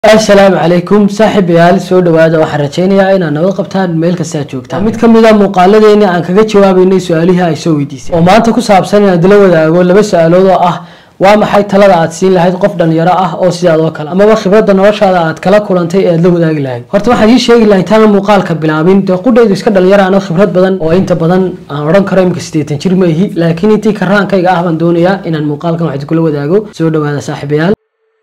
assalaamu calaykum saaxiibayaal soo dhawaada waxaan rajaynayaa inaad nabad qabtaan meel kastaa joogtaan mid kamid a muuqaaladeeni aan kaga jawaabeynay su-aalihii ay soo weydiisay oo maanta ku saabsan inaad la wadaago laba su-aalood oo ah waa maxay talada aad siin lahayd qof dhalinyaro ah oo sidaad oo kale amaba khibradda noloshaada aad kala kulantay ee aad la wadaagi lahayd horta waxaad ii sheegi lahayd intaana muuqaalka bilaabin dee qudhaydu iska dhalinyaro ano khibrad badan oo inta badan aan odhan karo imika siddeetan jir ma ihi laakiin intii karaankayga ah baan doonayaa inaan muuqaalkan waxid kula wadaago soo dhawaada saaxiibayaal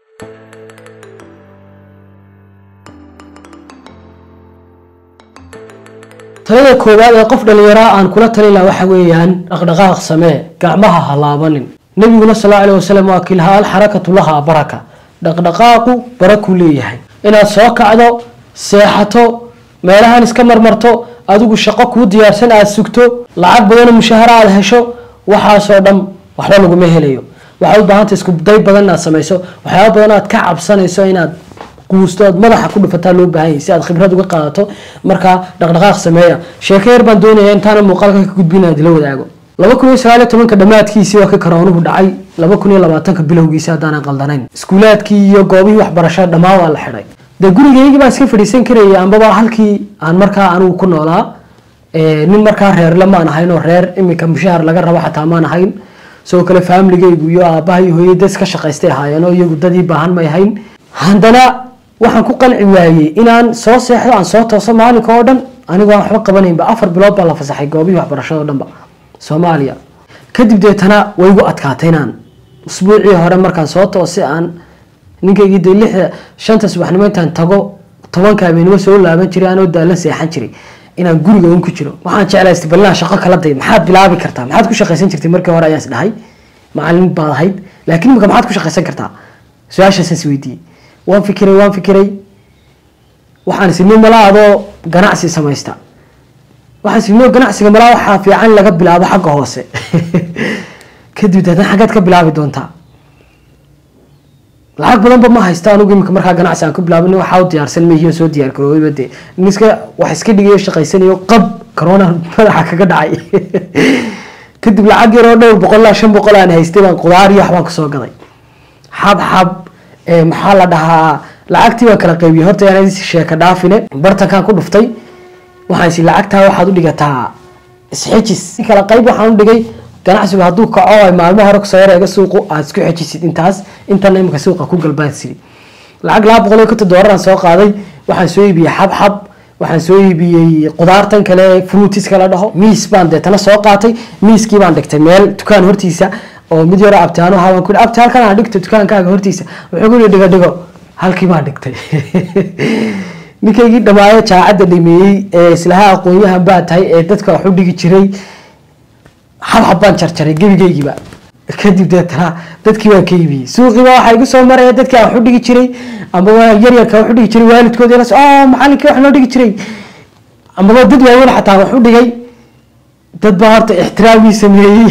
talada koowaad ee qof dhallinyaraa aan kula talin laha waxa weeyaan dhaqdhaqaaq samee gacmaha ha laabanin nabiguna sal allahu alayh wasalam waa kilhaa alxarakatu lahaa baraka dhaqdhaqaaqu barakuu leeyahay inaad soo kacdo seexato meelahan iska marmarto adigu shaqo kuu diyaarsan aada sugto lacag badanoo mushaahara aada hesho waxaasoo dhan waxba laguma helayo waxaad u baahanta isku day badan inaad samayso waxyaaba badan aad ka cabsanayso inaad quusto aad madaxa ku dhufataa loo baahan yahay si aad khibrad uga qaadato markaa dhaqdhaqaaq sameeya sheeko yar baan doonaya intaana muuqaalka ka gudbin aad la wadaago laba kun iyo sagaal iyo tobanka dhammaadkiisii waa ka karoonuhu dhacay laba kun iyo labaatanka bilowgiisi haddaanan qaldanayn iskuulaadkii iyo goobihii waxbarashada dhammaan waa la xidhay dee gurigeygii baan iska fadhiisan karaya ambaba halkii aan markaa anigu ku noolaa nin markaa reerle maan ahayn oo reer iminka mushahar laga rabo xataa maan ahayn sidoo kale faamiligaygu iyo aabaha iyo hooyay dad iska shaqaystay ahaayeen oo iyagu dadii baahan may ahayn haddana waxaan ku qanci waayey inaan soo seexdo aan soo tooso maalinka oo dhan anigoo aan waxba qabanaynba afar bilood baa la fasaxay goobihii waxbarashada o dhanba soomaaliya kadib deetana way igu adkaatay inaan usbuucii hore markaan soo toosay aan ninkaygii dee lixda shanta subaxnimo intaan tago tobanka habeenimo soo laaban jiray anoo daalan seexan jiray inaan guriga un ku jiro waxaan jeclaystay ballaan shaqo kala day maxaad bilaabi kartaa maxaad ku shaqaysan jirtay markii hore ayaan is dhahay macalin baad ahayd laakiin imika maxaad ku shaqaysan kartaa su-aashaasaan is weydiiyey waan fikiray waan fikiray waxaan isni malaa adoo ganacsi samaysta waxaan isni ganacsiga malaa waxaa fiican laga bilaabo xagga hoose kadib deetna xaggaad ka bilaabi doontaa lacag badanba ma haysta anugu imika markaa ganacsi aan ku bilaabin waxaa u diyaarsan mehiyo soo diyaar garoobeyba dee niska wax iska dhigayo shaqaysanayo qab corona madaxa kaga dhacay kadib lacag yaroo dhowr boqol ilaa shan boqol aan haystay baan qudaar iyo waxbaan kasoo gaday xab xab maxaa la dhahaa lacagtii baan kala qaybiyey horta aan sheeka dhaafine bartankaan ku dhuftay waxaan isi lacagtaa waxaad u dhigataa isxejis kala qayb waxaan u dhigay ganacsigu hadduu kaco ay maalmo hore kusoo yareega suuqu aad isku xejisid intaas intana imika suuqa ku galbaadsiri lacag laba boqol iyo konton doolaraan soo qaaday waxaan soo iibiyey xabxab waxaan soo iibiyey qudaartan kale fruitiska la dhaho miis baan deetana soo qaatay miiskii baan dhigtay meel dukaan hortiisa oo mid yaro abtaano haban ku abti halkan aan dhigto dukaankaaga hortiisa wuxuu ku dhigo dhigo halkii baan dhigtay ninkaygii dhamaayo jaacadda dhameeyey ee islaha aqoonyahan baa tahay ee dadka wax u dhigi jiray xabxab baan jarjaray gebigeygiiba kadib deetana dadkii baan ka iibiyey suuqiiba waxaa igu soo maraya dadkii aan wax u dhigi jiray ambaba yaryarka wax u dhigi jiray waalidkoodi las oo macalinkii wax noo dhigi jiray ambaba dad waaweyn xataa wax u dhigay dad baa horta ixtiraamii sameeyey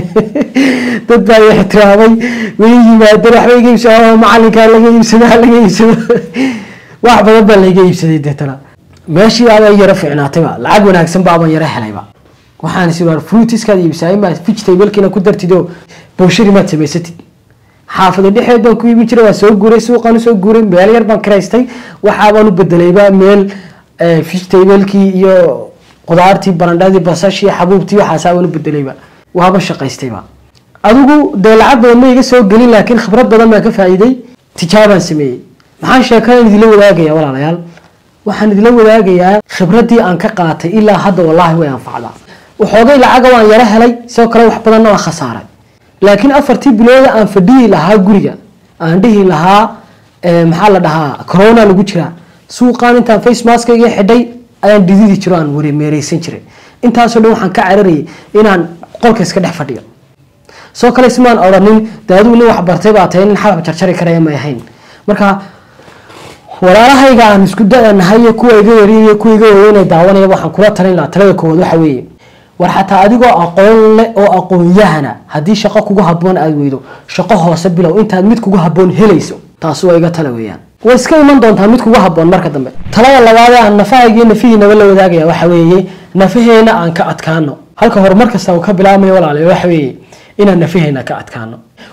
dad baa ixtiraamay way yimaadeen waxba iga iibsado macalinkaa laga iibsado laga iibsado wax badan baa layga iibsaday deetana meeshii baabaa yaro fiicnaatayba lacag wanaagsan baabaan yaro helayba waxaan is war fruitiskaad iibsaay ma vegetablkiina ku dartido booshari maad samaysatid xaafada dhexeed baan ku iibin jiray waa soo guuray suuqaan usoo guuray meel yar baan karaystay waxaabaan u bedelayba meel vegetablkii iyo qudaartii barandhadii basashii xabuubtii waxaasaabaan u bedelayba waaba shaqaystayba adigu dee lacag badan ma iga soo gelin laakiin khibrad badan baan ka faa'iiday tijaabaan sameeyey maxaan sheekadan idinla wadaagaya walaalayaal waxaan idinla wadaagayaa khibraddii aan ka qaatay ilaa hadda wallaahi way anfacdaa waxoogay lacaga waan yaro helay sidoo kale wax badanna waan khasaaray laakiin afartii bilooda aan fadhihi lahaa guriga aan dhihi lahaa maxaa la dhahaa corona lagu jiraa suuqaan intaan face maskayga xidhay ayaan dhididi jiro aan meereysan jiray intaasoo dhan waxaan ka cararayay inaan qolka iska dhex fadhiyo soo kale ismaan odhanin dee adigu nin waxbartay baa tahay nin xabab jarjari karaya may ahayn marka walaalahayga aan isku da-nahay iyo kuwa iga yariy iyo kuwa iga waweynay daawanaya waxaan kula talin lahaa talada koowaad waxa weeye war xataa adigoo aqoon leh oo aqoon-yahana haddii shaqo kugu haboon aada weydo shaqo hoose bilow intaad mid kugu haboon helayso taasi waa iga tala weeyaan way iska iman doontaa mid kugu haboon marka dambe talada labaadee aan nafahayga iyo nafihiinaba la wadaagaya waxa weeye nafaheena aan ka adkaano halka horumar kasta uu ka bilaabmayo walaale waxa weeye inaan nafaheena ka adkaano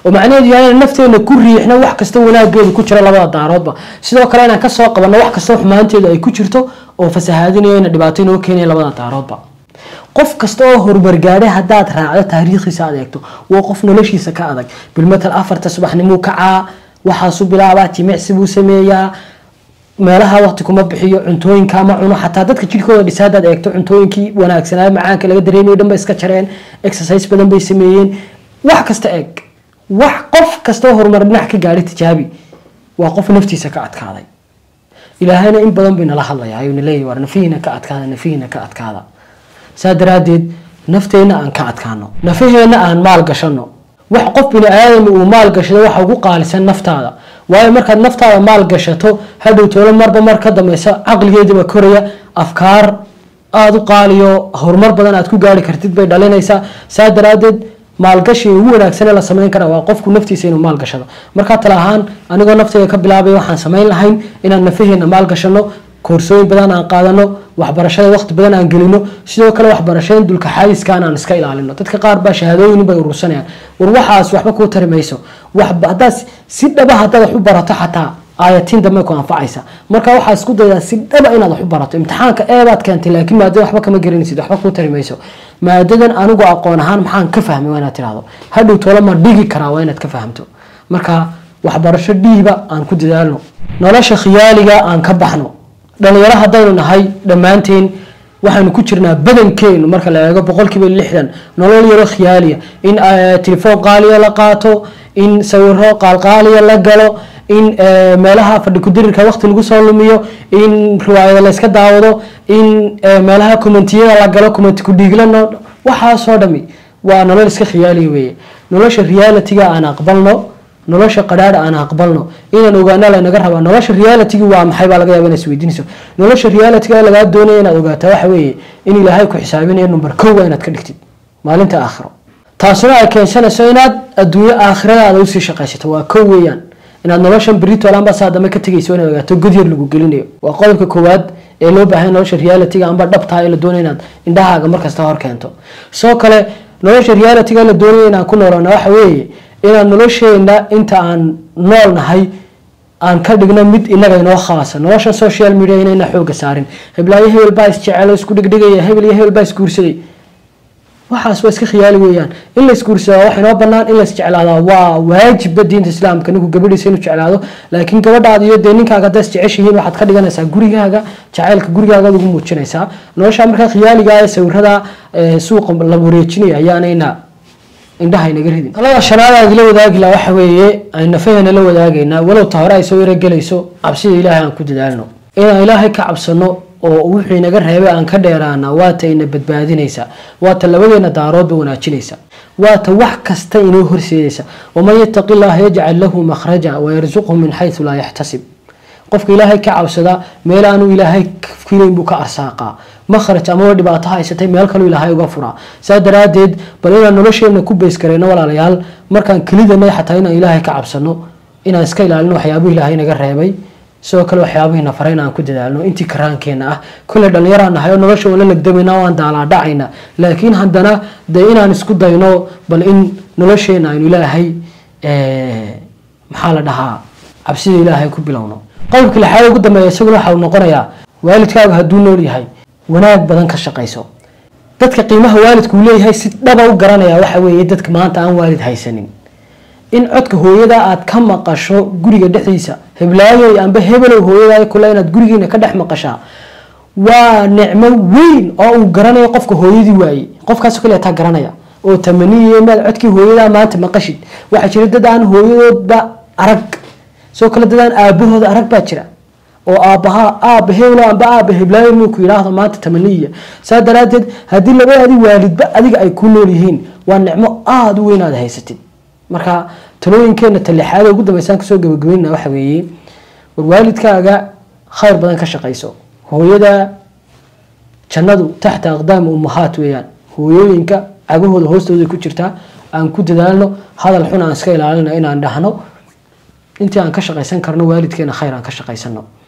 oo macnaheedu yahay inaan nafteena ku riixno wax kasta wanaageedu ku jiro labada daaroodba sidoo kale inaan kasoo qabanno wax kasta xumaanteedu ay ku jirto oo fasahaadinayo ina dhibaato inoo keenaya labada daaroodba qof kasta oo horumar gaadhay haddaad raacdo taariikhiisa aad eegto waa qof noloshiisa ka adag bilmatal afarta subaxnimuu kacaa waxaasu bilaabaa jimicsi buu sameeyaa meelaha waqti kuma bixiyo cuntooyinka ma cuno xataa dadka jirkooda dhisa hadaad eegto cuntooyinkii wanaagsanaa macaanka laga dareemayo dhan ba iska jareen exercise badan bay sameeyeen wax kasta eeg wax qof kasta oo horumar dhinac ka gaadhay tijaabi waa qof naftiisa ka adkaaday ilaahayna in badan bay nala hadlaya ayuu naleeyahy war nafihiina ka adkaada nafihiina ka adkaada saa daraadeed nafteenna aan ka adkaano nafaheenna aan maal gashano wax qof bini aadam uu maal gashado waxa ugu qaalisan naftaada waayo markaad naftaada maal gashato hadhow toolo marba mar ka dambeysa caqligeediba koraya afkaar aada u qaaliyo horumar badan aad ku gaari kartid bay dhalinaysaa saa daraadeed maalgashiga ugu wanaagsanee la sameyn kara waa qofku naftiisa inuu maal gashado markaa tala ahaan anigoo nafteyda ka bilaabay waxaan sameyn lahayn inaan nafaheena maal gashano koorsooyin badan aan qaadano waxbarashada waqti badan aan gelino sidoo kale waxbarashada dulka xaadiskaan aan iska ilaalino dadka qaar baa shahaadooyin bay urursanayaan war waxaas waxba kuu tari mayso hadaad si dhaba hadaad wax u barato xataa aayatiin dambe ku anfacaysa marka waxaa isku daydaa si dhaba inaad wax u barato imtixaanka eebaad keentay laakiin maadada waxba kama garanaysid waxba kuu tari mayso maadadan anigu aqoon ahaan maxaan ka fahmay waa inaad tirahdo hadhow toolo ma dhigi karaa waa inaad ka fahamto marka waxbarasho dhiiba aan ku dadaalno nolosha khiyaaliga aan ka baxno dhalinyaro haddaynu nahay dhammaanteen waxaynu ku jirnaa badankeenu marka la eego boqolkiiba lixdan nolol yaro khiyaaliya in telefoon qaaliya la qaato in sawiro qaalqaaliya la galo in meelaha fadhi kudirirka waqti lagu soo lumiyo in riwaayada layska daawado in meelaha commentiyada la galo commenti kudhiiglano waxaasoo dhami waa nolol iska khiyaaliya weeye nolosha realityga aan aqbalno nolosha qadhaadha aan aqbalno inaan ogaana laynaga rabaa nolosha realitigi waa maxay baa laga yaaba inaad isweydiinayso nolosha realityga lagaa doonaya inaad ogaataa waxa weeye in ilaahay ku xisaabinayo number kow waa inaad ka dhigtid maalinta aakhiro taasuna ay keensanayso inaad adduunyo aakhiradaada usii shaqaysato waa kow weeyaan inaad noloshan beritool amba saa dambe ka tegayso inaad ogaato godyar lagu gelinayo waa qodobka koowaad ee loo baahay nolosha realityga amba dhabtaha ee la doonaya inaad indhahaaga markasta hor keento sidoo kale nolosha realityga la doonaya inaan ku noolana waxa weeye inaan nolosheena inta aan nool nahay aan ka dhigno mid inaga inoo khaasa nolosha social media inayna xooga saarin heblaayo hebel baa isjecelo isku dhigdhigaya hebel iyo hebel baa isguursaday waxaas waa iska khiyaali weeyaan in la isguursadaa wax inoo banaan in la isjeclaadaa waa waajibba diinta islaamka ninku gabadhiisa inuu jeclaado laakiin gabadhaada iyo dee ninkaaga haddaa isjeceshihiin waxaad ka dhiganaysaa gurigaaga jacaylka gurigaagaad ugu muujinaysaa nolosha markaa khiyaaliga ee sawirada suuqa la wareejinaya ayaanayna indhaha inaga ridin talada shanaad aan idila wadaagi laha waxa weeye aynu nafaheena la wadaagaynaa walow ta hore ay soo yarogelayso cabsida ilaahay aan ku dadaalno inaan ilaahay ka cabsano oo wuxuu inaga reebay aan ka dheeraana waata ina badbaadinaysa waata labadeena daaroodba wanaajinaysa waata wax kasta inoo horseedaysa waman yataqi llaha yajcal lahu makhraja wayarsuqhu min xaysu laa yaxtasib qofka ilaahay ka cabsada meel aanu ilaahay filayn buu ka arsaaqaa makhraj amaba dhibaato haysatay meel kaluu ilaahay uga furaa saa daraadeed bal inaan nolosheena ku beys kareyno walaalayaal markaan kelidanay xataa inaan ilaahay ka cabsano inaan iska ilaalino waxyaabuhu ilaahay naga reebay sidoo kale waxyaabihiina faray inaan ku dadaalno intii karaankeenna ah kolley dhallinyaraan nahay oo nolosha wala legdamayna waan daalaadhacayna laakiin haddana dee inaan isku dayno bal in nolosheena aynu ilaahay maxaa la dhahaa cabsida ilaahay ku bilowno qodobka lixaad ugu dambeeya isaguna waxa uu noqonayaa waalidkaagu hadduu nool yahay wanaag badan ka shaqayso dadka qiimaha waalidku uu leeyahay si dhaba u garanaya waxa weeye dadka maanta aan waalid haysanin in codka hooyada aad ka maqasho guriga dhexdiisa heblaayoy amba hebelow hooyada kule inaad gurigiina ka dhex maqashaa waa nicmo weyn oo uu garanayo qofka hooyadii waayey qofkaas kale taa garanaya oo tamaniye maad codkii hooyada maanta maqashid waxaa jira dad aan hooyadoodba arag sidoo kale dad aan aabahooda arag baa jira oo aabaha aaba heblo amba aaba heblaayo muu ku yidhaahdo maanta tamaniya saa daraadeed haddii labadaadii waalidba adiga ay ku nool yihiin waa nicmo aada u weyn aad haysatid marka talooyinkeena talixaada ugu dambeysaan kasoo gabagabeynna waxa weeye war waalidkaaga khayr badan ka shaqayso hooyada jannadu taxta aqdaami ummahaat weeyaan hooyooyinka cagahooda hoostooda ku jirtaa aan ku dadaalno hadal xun aan iska ilaalino inaan dhahno intii aan ka shaqaysan karno waalidkeena khayr aan ka shaqaysano